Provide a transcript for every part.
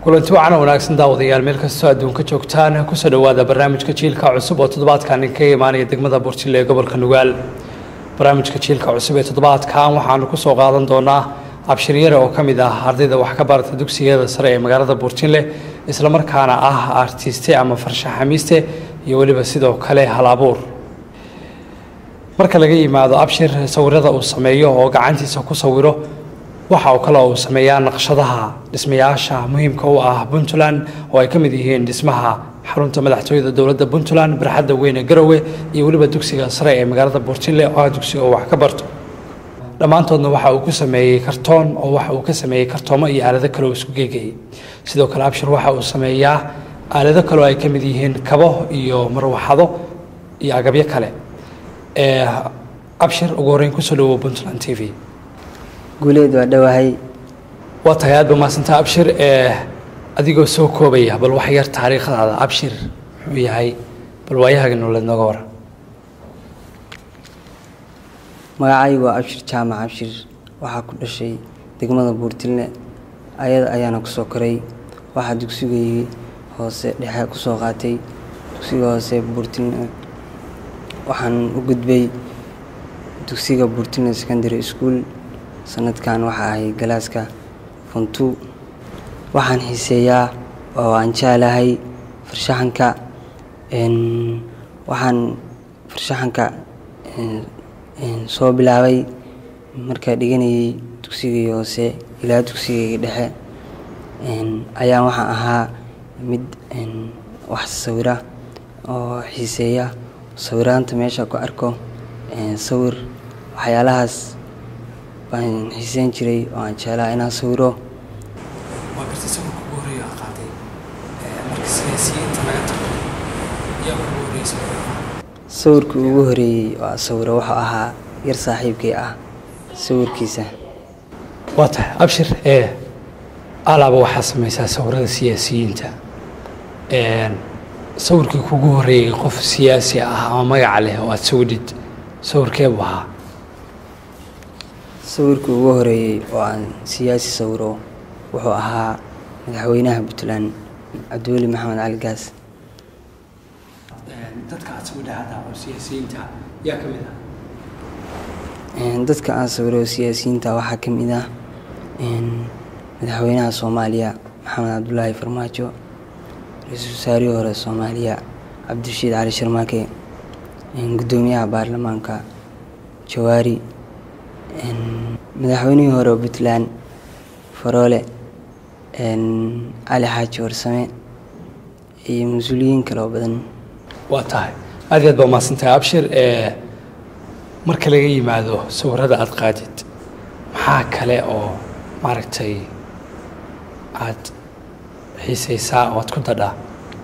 kulanti wacan wanaagsan daawadayaal meel kastoo adduunka joogtaan kusoo dhowaada barnaamijka jiilka cusub oo toddobaadkan kaga imaanaya degmada burjile ee gobolka nugaal barnaamijka jiilka cusub ee toddobaadkan waxaanu kusoo qaadan doonaa abshiryare oo ka mid ah ardayda wax ka barata dugsiyada sare ee magaalada burjinle islamarkaana ah artiste ama farshaxamiiste iyo weliba sidoo kale hal abuur marka laga yimaado abshir sawirada uu sameeyo oo gacantiisa ku sawiro waxa uu kale uu sameeyaa naqshadaha dhismayaasha muhiimka u ah puntland oo ay ka mid yihiin dhismaha xarunta madaxtooyada dowladda puntland barxadda weyn ee garowe iyo weliba dugsiga sare ee magaalada burjinle oo ah dugsiga oo wax ka barto dhammaantoodna waxa uu ku sameeyey kartoon oo waxa uu ka sameeyey kartoomo iyo aalado kale oo isku geegayay sidoo kale abshir waxa uu sameeyaa aalado kale oo ay ka mid yihiin kabo iyo marwaxado iyo agabyo kale abshir ugu horreyn kusoo dhawow puntland t v guuleed waa dhowahay waa tahay aad ba mahadsantaa abshir adigoo soo koobaya bal wax yar taariikhdaada abshir muxuu yahay bal waayahaga nololeed nooga waran magacaygu waa abshir jaamac abshir waxaa ku dhashay degmada buurtilne ayada ayaana kusoo koray waxaa dugsigayii hoose dhexe kusoo qaatay dugsiga hoose buurtilne waxaan u gudbay dugsiga buurtilne secondary school sanadkan waxaa ahay galaaska funtu waxaan xiiseeyaa oo aan jeclahay farshaxanka waxaan farshaxanka soo bilaabay markaa dhiganayay dugsigii hoose ilaa dugsigayga dhexe ayaan waxaan ahaa mid wax sawira oo xiiseeya sawiraanta meesha ku arko sawir waxyaalahaas baan xiiseyn jiray oo aan jeclaa inaan sawiro sawirka ugu horeeyey waa sawiro wuxuu ahaa yar saaxiibkay ah sawirkiisa waa tahay abshir ee alaaba waxaa samaysaa sawirada siyaasiyiinta sawirkii kugu horeeyey qof siyaasi ah ama magaca leh oo aada sawidhid sawirkee buu ahaa sawirkii ugu horeeyey oo aan siyaasi sawiro wuxuu ahaa madaxweynaha puntland cabdiweli maxamed cali gaas dadka aad sawidhahada oo siyaasiyiinta yaa ka mid ah dadka aan sawiro siyaasiyiinta waxaa ka mid ah madaxweynaha soomaaliya maxamed cabdulaahi farmaajo ra-iisul wasaarihii hore soomaaliya cabdirashiid cali sharmaake guddoomiyaha baarlamaanka jawaari madaxweynihii hore puntland faroole cali xaaji warsame iyo mas-uuliyiin kale oo badan waa tahay aad aad baa mahadsantahay abshir marka laga yimaado sawirada aada qaadid maxaa kale oo maaragtay aada xiisaysaa oo aad ku dadhaa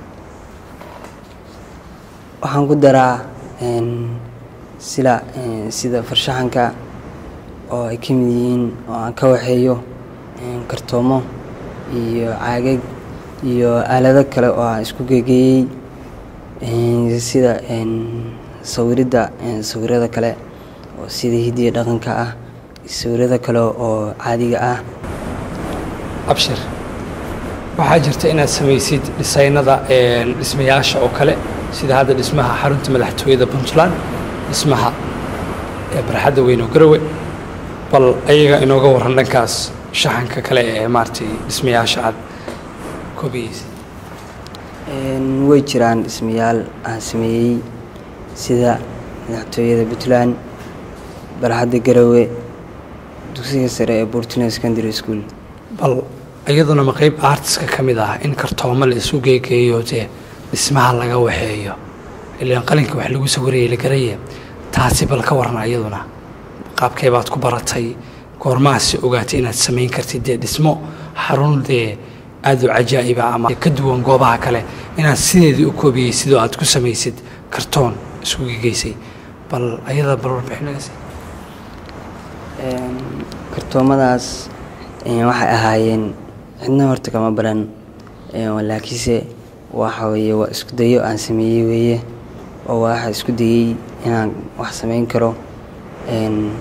waxaan ku daraa sida sida farshaxanka oo ay ka mid yihiin oo aan ka waxeeyo kartoomo iyo caagag iyo aalado kale oo aan isku gegeeyey sida sawiridda sawirada kale oo sida hidiya dhaqanka ah iyo sawirada kale oo caadiga ah abshir waxaa jirta inaad samaysid dhisaynada dhismayaasha oo kale sida hadda dhismaha xarunta madaxtooyada puntland dhismaha barxadda weyn oo garowe bal ayaga inooga waran dhankaas shaxanka kale ee maaragtay dhismayaasha aad koobiyeysa way jiraan dhismayaal aan sameeyey sida madaxtooyada puntland barxadda garowe dugsiga sare ee burtuna secondary school bal iyaduna ma qeyb artiska ka mid ah in kartoomo la isu geegeeyo dee dhismaha laga waxeeyo ilaan qalinka wax lagu sawirayay la garaye taasi bal ka waran iyaduna qaabkee baad ku baratay goormahaasi ogaatay inaad samayn kartid dee dhismo xarun dee aada u cajaa'iba ama ka duwan goobaha kale inaad sideedii u koobiyey sidoo aad ku samaysid kartoon isku gegeysay bal ayada bal warbixinagasi kartoomadaas waxay ahaayeen cidna horta kama baran laakiinse waxa weeye waa isku dayo aan sameeyey weeye oo waxa isku dayey inaan wax samayn karo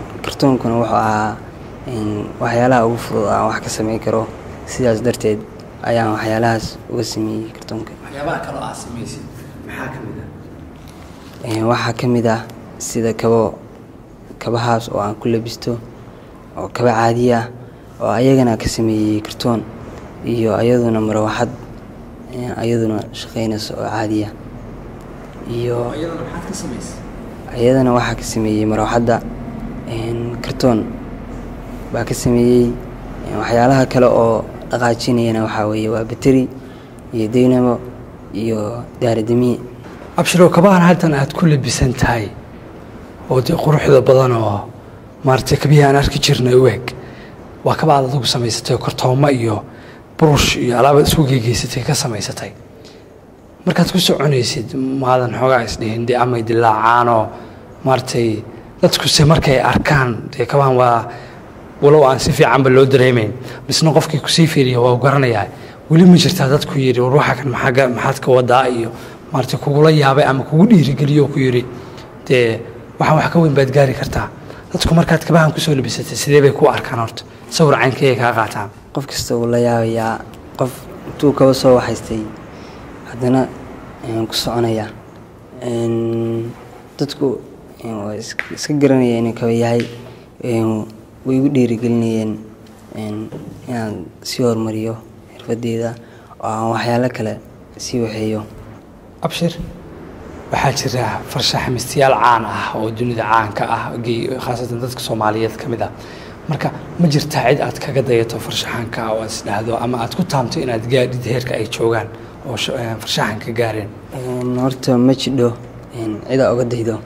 kartoonkuna wuxuu ahaa waxyaalaha ugu fudud aan wax ka samayn karo sidaas darteed ayaan waxyaalahaas uga sameeyey kartoonka waxyaabaha kaloo aad samaysid maxaa ka mid Een, waxaa ka mid ah sida kabo kabahaas oo aan ku labisto oo kaba caadi ah oo ayagana ka sameeyey kartoon iyo ayaduna marwaxad een, ayaduna shaqaynayso oo caadiya iyo ah iyadana maxaad ka samaysay ayadana waxaa ka sameeyey marwaxadda een, kartoon baa ka sameeyey een, waxyaalaha kale oo dhaqaajinayana waxaa weeye waa bateri iyo deynamo iyo daaradamiye abshiro kabahan haddan aad ku labisan tahay oo dee quruxda badan oo maaragtay kabihii aan arki jirnay u eg waa kaba aad adigu samaysatay oo kartoomo iyo burush iyo alaabaad isku geegeysatay ka samaysatay markaad ku soconaysid maadan xoogaa isdhihin dee amay dilaacaanoo maaragtay dadkuse markay arkaan dee kabahan waa walow aan si fiicanba loo dareemayn misna qofkii kusii fiiriya waa u garanayaa weli ma jirtaa dadku yidhi war waxa kan maxaa ga- maxaad ka wadaa iyo maaragtay kugula yaabay ama kugu dhiirigeliyo oo ku yidhi dee waxaan wax ka weyn baad gaari kartaa dadku markaad kabahan kusoo labisatay sidee bay ku arkaan horta sawir caynkayay kaa qaataan qof kasta wuu la yaabayaa qof intuu kaba soo waxaystay haddana een, ku soconaya Een, dadku een, waa is- iska garanaya inuu kaba yahay een, way igu dhiirigelinayeen een, inaan sii horumariyo xirfadeyda oo aan waxyaalo kale sii waxeeyo abshir waxaa jira farshaxamistayaal caan ah oo dunida caanka ah ge- khaasatan dadka soomaaliyeed ka mid ah marka ma jirtaa cid aad kaga dayato farshaxanka oo aad isdhahdo ama aad ku taamto inaad gaadhid heerka ay joogaan oo sh- eh, farshaxanka gaareen Een, horta ma jidho een, cida oga daydo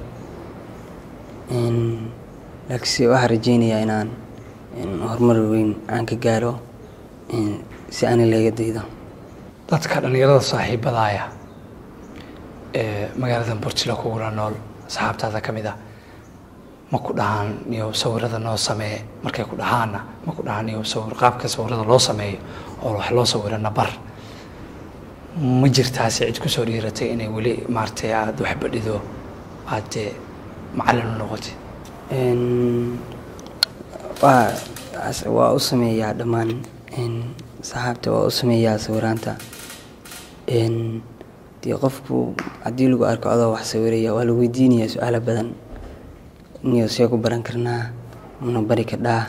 Een, laakiinse waxaan rajeynayaa inaan een, horumar weyn aan ka gaaro een, si ani laga daydo dadka dhallinyarada saaxiibadaaya ee magaalada burjilo kugula nool asxaabtaada ka mid ah ma ku dhahaan iyo sawirada noo samee markay ku dhahaanna ma ku dhahaan iyo sawir qaabka sawirada loo sameeyo oo wax loo sawirana bar ma jirtaase cid kusoo dhiiratay inay weli maaragtay aada wax badhido aad dee macallin u noqotay Een, waa as- waa u sameeyaa dhammaan een, saxaabta waa u sameeyaa sawiraanta Een, dee qofku haddii lagu arko adoo wax sawiraya waa la weydiinayaa su-aalo badan niyo see ku baran karnaa mana bari kadhaa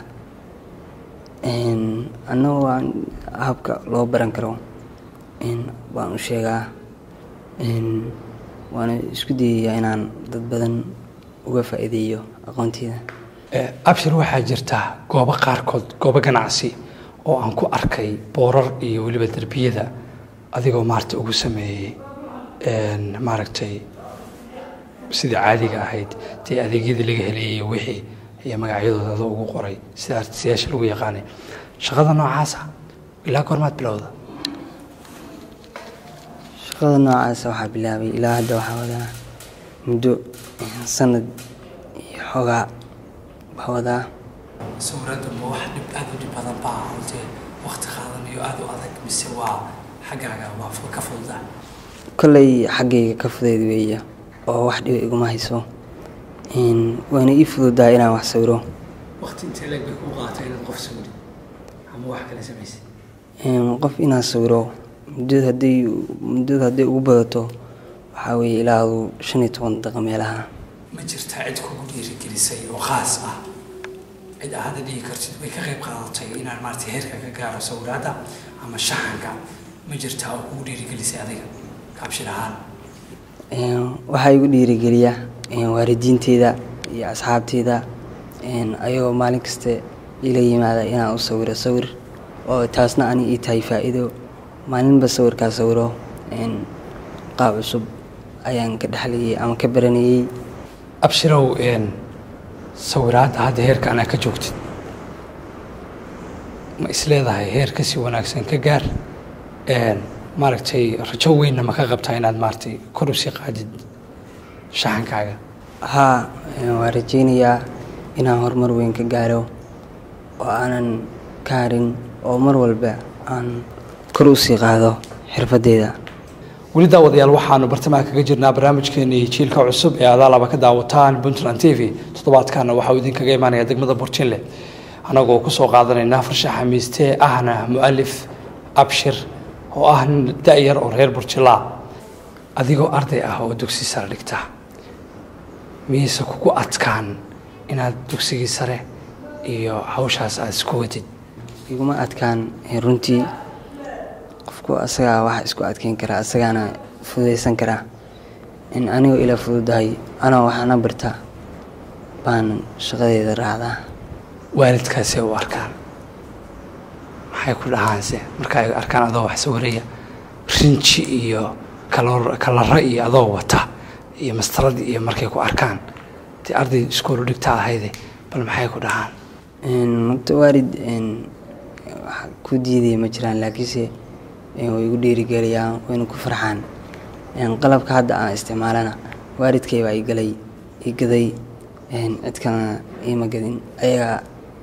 Een, annagu waan habka loo baran karo een, waan u sheegaa Een, waana isku dayayaa inaan dad badan uga faa'iideeyo aqoonteyda Eh, abshir waxaa jirta goobo qaarkood goobo ganacsi oo aan ku arkay boorar iyo weliba derbiyada adigoo maaragtay ugu sameeyey een, maaragtay sidii caadiga ahayd dee adeegyadii laga helayay iyo wixii iyo magacyadooda adoo ugu qoray sida artistayaasha lagu yaqaanay shaqada noocaasa ilaa goormaad bilowda shaqada noocaasa waxaa bilaabay ilaa hadda waxaa wadaa muddo eh, sanad iyo xoogaa baa wadaa sawirada ma wax dhib aada u dhib badan baa hortee waqti qaadanayo aada u adag mise waa xaggaaga waa ka fududa kolley xaggayga ka fudeyd weeye oo wax dhiba iguma hayso Een, waana ii fududaa inaan wax sawiro waqti intee leeg bay kuu qaatay inaad qof sawiri ama wax kale samaysay Een, qof inaan sawiro muddada hadday muddada hadday ugu badato waxaa weeye ilaa aduu shan iyo toban daqiiqo meelaha ma jirtaa cid kugu dhiirigelisay oo khaas ah cid aad hadda dhihi kartid way ka qayb qaadatay inaan maaragtay heerka ka gaaro sawiraadda ama shaxanka ma jirtaa oo kugu dhiirigelisay adiga kabshir ahaan Een, waxaa igu dhiirigeliya een, waalidiinteyda iyo asxaabteyda een, ayagoo maalin kasta ila yimaada inaan u sawiro sawir oo taasna ani ii tahay faa'iido maalinba sawirkaa sawiro een, qaab cusub ayaan ka dhexlayay ama ka baranayay abshirow een sawiraadda hadda heerka anaa ka joogtid ma isleedahay heer kasii wanaagsan ka gaar een maaragtay rajo weynna ma ka qabtaa inaad maaragtay kor usii qaadid shaxankaaga haa een, waan rajaynayaa inaan horumar weyn ka gaaro oo aanan ka harin oo mar walba aan kor usii qaado xirfadeyda weli daawadayaal waxaanu bartamaha kaga jirnaa barnaamijkeenii jiilka cusub ee adaalaba ka daawataan puntland t v toddobaadkaana waxauu idinkaga imaanaya degmada burjinle annagoo kusoo qaadanayna farshaxa miiste ahna mu'alif abshir oo ah nin da-yar oo reer burjilaa adigoo arday ah oo dugsi sare dhigta miyayse kugu adkaan inaad dugsigii sare iyo hawshaas aada isku wadid iguma adkaan runtii qofku asagaa waxa isku adkeyn karaa asagaana fududaysan karaa in anigoo ila fududahay anoo waxaana barta baan shaqadeeda raacdaa waalidkaasee u arkaan maxay ku dhahaanse marka ay arkaan adoo wax sawiraya rinji iyo kalo kalaro iyo adoo wata iyo mastaradii iyo markay ku arkaan dee arday iskoolu dhigta ahayde bal maxay ku dhahaan horta waalid wax ku diidaya ma jiraan laakiinse way igu dhiirigeliyaan wayna ku farxaan qalabka hadda aan isticmaalana waalidkay baa igalay igaday cid kalena iima gadin ayagaa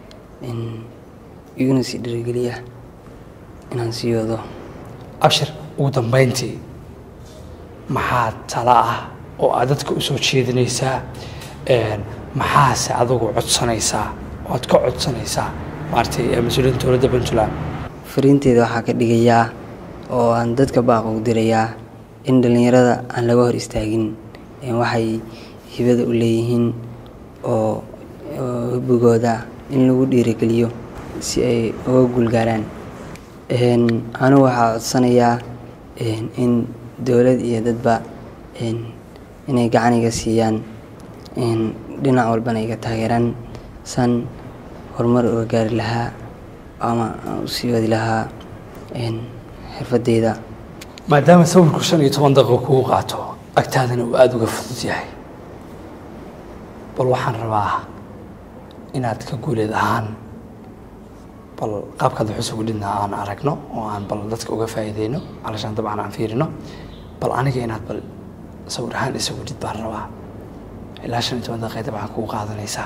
iguna sii dhiirigeliya inaan sii wado abshir ugu dambayntii maxaa tala ah oo aad dadka usoo jeedinaysaa maxaase adigu codsanaysaa oo aad ka codsanaysaa maaragtay mas-uuliyiinta dowladda puntland fariinteeda waxaa ka dhigayaa oo aan dadka baaqo u dirayaa in dhallinyarada aan laga hor istaagin waxay hibada u leeyihiin oo hubigooda in lagu dhiirigeliyo si ay uga guulgaaraan anigu waxaa codsanayaa in dowlad iyo dadba inay gacaniga siiyaan dhinac walbana iga taageeraan san horumar uga gaari lahaa ama aan usii wadi lahaa xirfadeyda maadaama sawirku shan iyo toban daqiiqo kugu qaato agtaadana uu aada uga fudud yahay bal waxaan rabaa inaad ka guuleed ahaan bal qaabkaad waxus ugu dhidna aan aragno oo aan bal dadka uga faa'iideyno calashaan dabcan aan fiirino bal aniga inaad bal sawir ahaan isagu dhid baan rabaa ilaa shan iyo toban daqiiqa dabcan kugu qaadanaysaa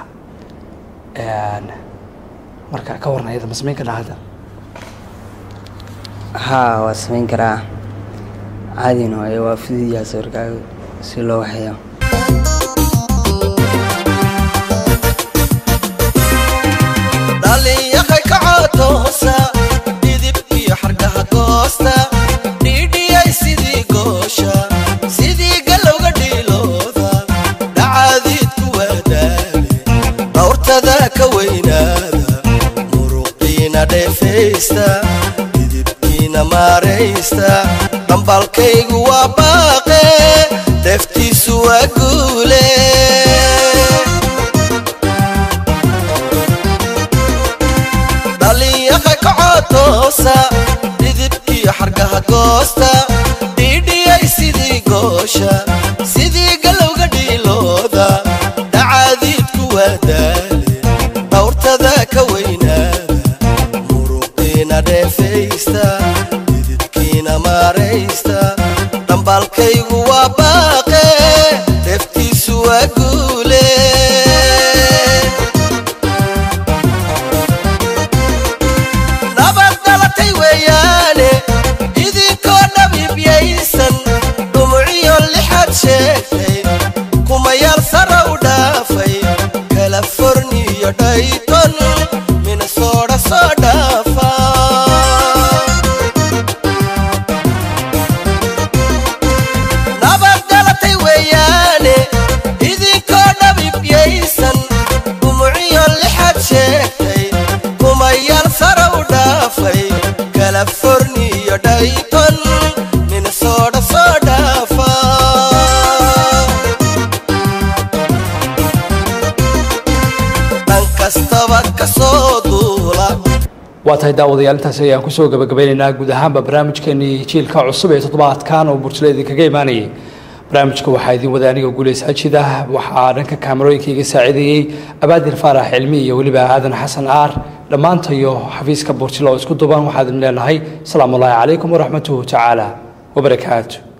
marka ka warna iyada ma samayn ka dhahada haa waa samayn karaa caadina waaye waa fududiyaa sawirkaaga si loo waxeeyo dhalinyaqay kacotoosa dhidib iyo xargaha goosta dhiidhiyay sidii goosha sidii galowga dhiilooda dhacaadiidku waadaale dhawrtada ka weynaada muruqiina dheefaysta dhidibkiina maaraysta dhambalkaygu waa baaqe deftiisu waa guule dhalinyaqa kacotoosa dhidibkiyo xargaha goosta dhiidhiyay sidii goosha sidii galowga dhiilooda dhacaadiidku waa daale dhawrtada ka weynaada muruqiina dheefaysta dhidibkiina maaraysta dhambaalkaygu waa baaqe deftiisu waa guule nabad dhalatay weeyaane idinkoo dhabiibyaysan dhumuciyo lixaad sheegtay kumayaal sara u dhaafay kaliforniyo dhayton minnesota soo dhaafa nabad dhalatay weeyaane idinkoo dhabiibyaysan dhumuciyo lixaad sheegtay kumayaal sara u dhaafay kaliforniyo dhayton minnesota soo dhaafa dhan kastaba ka soo duula waa tahay daawadayaal intaasi ayaan kusoo gabagabeynaynaa guud ahaanba barnaamijkeenii jiilka cusub ee toddobaadkan oo burjile idinkaga imaanayay barnaamijka waxaa idin wada aniga guuleys ajida waxaa dhanka kaamarooyinka iga saacideeyey abaadir faarax cilmi iyo weliba aadan xasan aar dhammaantayo xafiiska burjile oo isku duban waxaa idin leenahay asalaamu ullaahi calaykum waraxmatuhu tacaala wabarakaatu